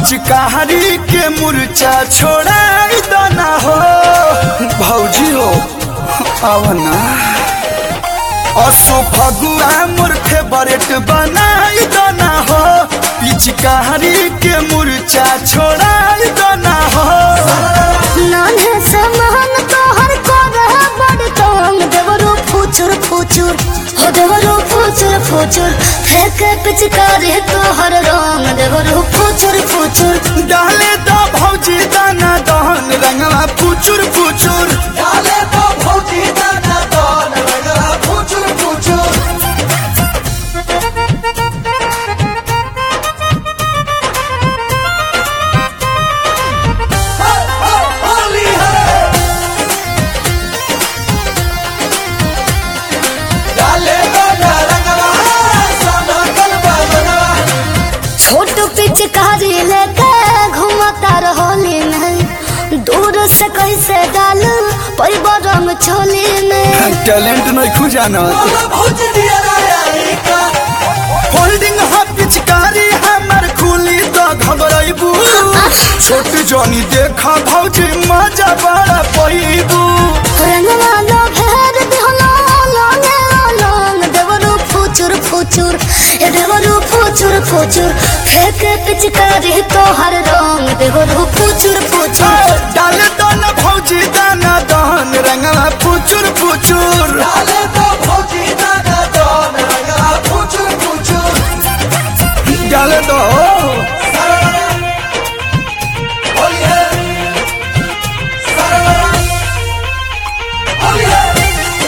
पिचकारी के मुरचा छोड़ाई दना हो भौजी हो आवना असो फगुआ मोर फेवरेट बनाई दना हो पिचकारी के मुरचा छोड़ाई दना हो नान्हे समान तोहर कोरह बड़ तोंग देवरो फुचुर फुचुर हो देवरो फुचुर फुचुर फेंक पिचकारी तोहर रंग देवरो फुचुर फुचुर डाले दो भौजी दाना दहन रंगवा फुचुर फुचुर डाले तो भौजी दाना दान रंगला फुचुर फुचुर हा, हा, होली है डाले तो ना रंगला साना गलबा रंगला छोट पिचकारी लेके घुमता रहोली में दूर से कैसे डाल पैबो रंग छोली में टैलेंट नहीं खुजाना बोला भौजी दिया राया का होल्डिंग हा पिचकारी हमर खुली तो घबराइबू छोट जनी देखा भौजी मजा बड़ा पैबू रंगवा लो भेर दिहलो लोने लोंग देवरो फुचुर फुचुर ए देवरो फुचुर फुचुर फेंक पिचकारी तोहर रंग देवरो फुचुर फुचुर डाले तो न भौजी दाना दहन रंगवा फुचुर फुचुर डाले तो भौजी दाना दान रंगला फुचुर फुचुर डाले दो होली है सरला होली है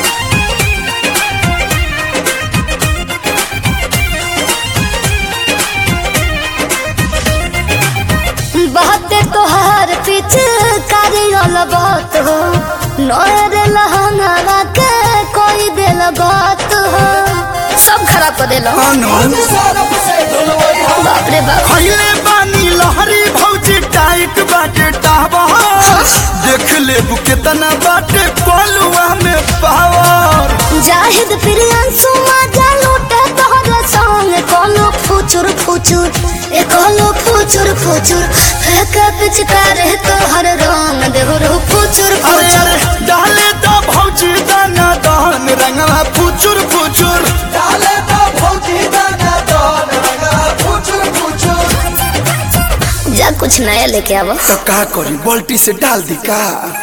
बहते तोहर पिचकारी अलगत हो नोर लहंगा के कोई दिल बात हो सब खराब कर देलो आनंद सारा से ढोलवाई हम बाप रे बाप खैले बानी लहरी भौजी टाइट बाटे टावा देख ले केतना बाटे पलुआ में पावर जाहिद प्रियांशु मजा लूटे तोहर संग कोनो फुचुर फुचुर ए कोनो फुचुर फुचुर फेंक पिचकारी तोहर रंग देवरो फुचुर अरे फुचुर अरे डाले तो भौजी दाना दहन रंगवा फुचुर फुचुर डाले तो भौजी दाना दान रंगला फुचुर फुचुर जा कुछ नया लेके आवो तो का करी बाल्टी से डाल दी का